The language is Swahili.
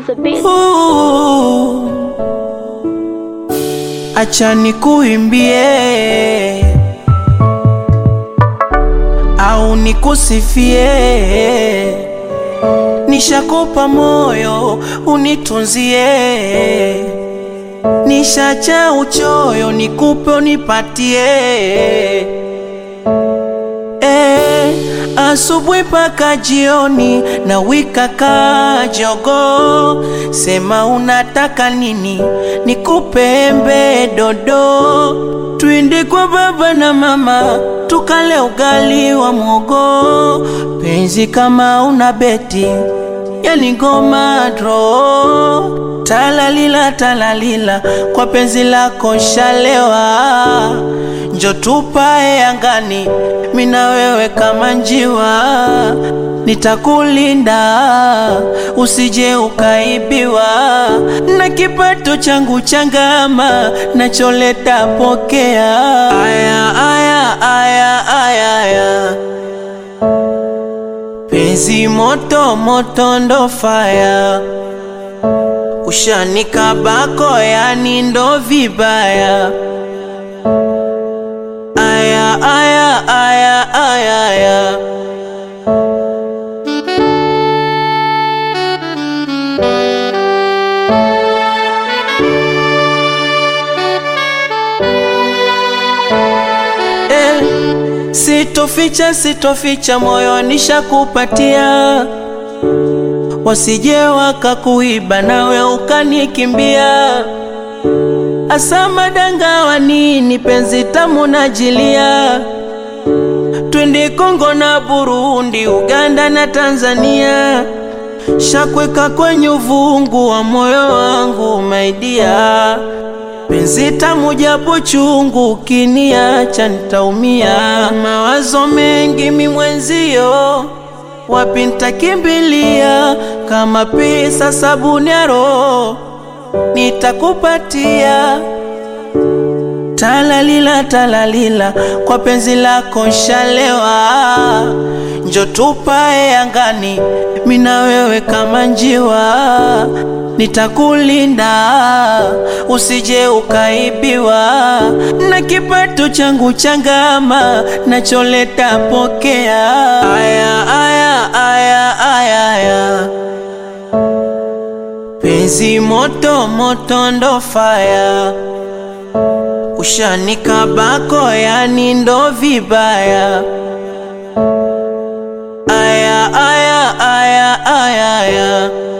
on the beat. Ooh. Acha nikuimbie au nikusifie, nishakupa moyo unitunzie, nishacha uchoyo nikupe unipatie Eh, asubuhi paka jioni na wika kajogo, sema unataka nini nikupe embe dodo, twende kwa baba na mama tukale ugali wa mwogo, penzi kama una beti yani ngoma dro talalila talalila kwa penzi lako shalewa njo tupae angani mina wewe kama njiwa nitakulinda usije ukaibiwa na kipato changu changama nacholeta pokea aya aya aya aya, aya. Penzi moto moto ndo faya, ushanikabako yani ndo vibaya. Aya aya aya aya aya. Eh, sitoficha sitoficha moyo nishakupatia, wasije wakakuiba nawe ukanikimbia. Asa madanga wa nini penzi tamu najilia, twende Kongo na Burundi, Uganda na Tanzania, shakweka kwenye uvungu wa moyo wangu maidia penzi tamu japo chungu, ukiniacha nitaumia. Mawazo mengi mi mwenzio, wapi nitakimbilia? Kama pesa sabuni ya roho nitakupatia. Talalila talalila, kwa penzi lako nshalewa, njo tupae angani, mina wewe kama njiwa, nitakulinda usije ukaibiwa, na kipato changu changama nacholeta pokea. Aya aya aya aya aya, penzi moto moto ndo faya ushanikabako yani ndo vibaya. Aya aya aya aya aya